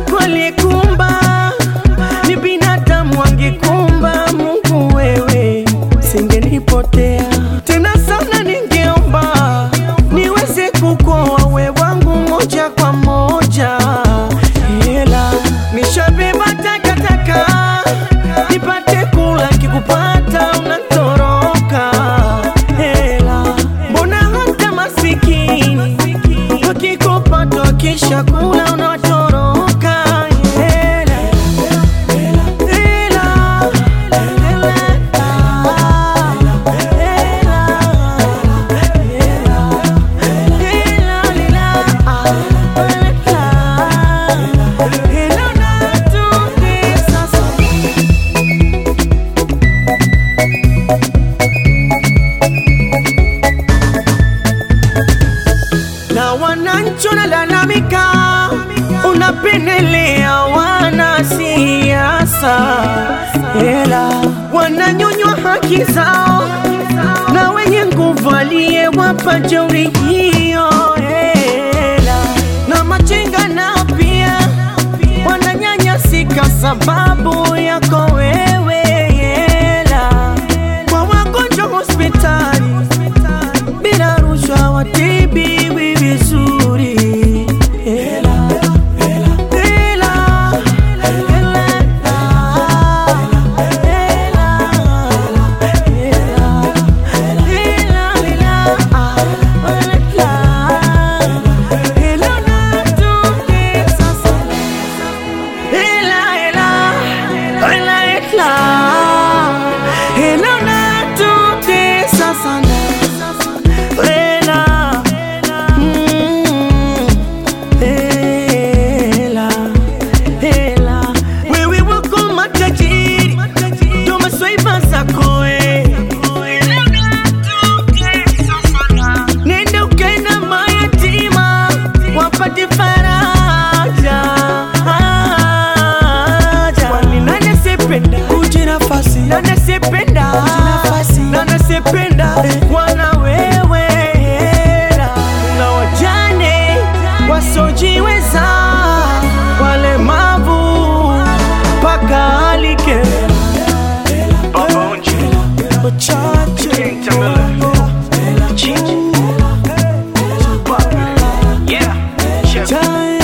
wenzako aliyekumba ni binadamu, angekumba Mungu wewe singenipotea tena sana, ningeomba niweze kukoa we wangu moja kwa moja, ila nishabeba takataka nipate kula, kikupata unatoroka. Ela, mbona hata masikini wakikupata wakisha kula unatoroka? Ela, ela, ela, ela, na wananchi wanalalamika, unapendelea wanasiasa, ela wananyonywa haki zao na wenye nguvu aliyewapa jeuri hiyo, ela na machinga nao pia wananyanyasika sababu yako wewe, ela kwa wagonjwa hospitali bila rushwa watibiwi vizuri. Ela, ela, ela, ela, Ela, mm, ela, ela. Wewe wako matajiri ndo maswaiba zako eh. Nenda ukaenda mayatima wapate faraja. Kwani nani asiyependa uji nafasi? Nani asiyependa nani asiyependa wana wewe hela na wajane wasojiweza walemavu mpaka alike Chache. Yeah, check. Time.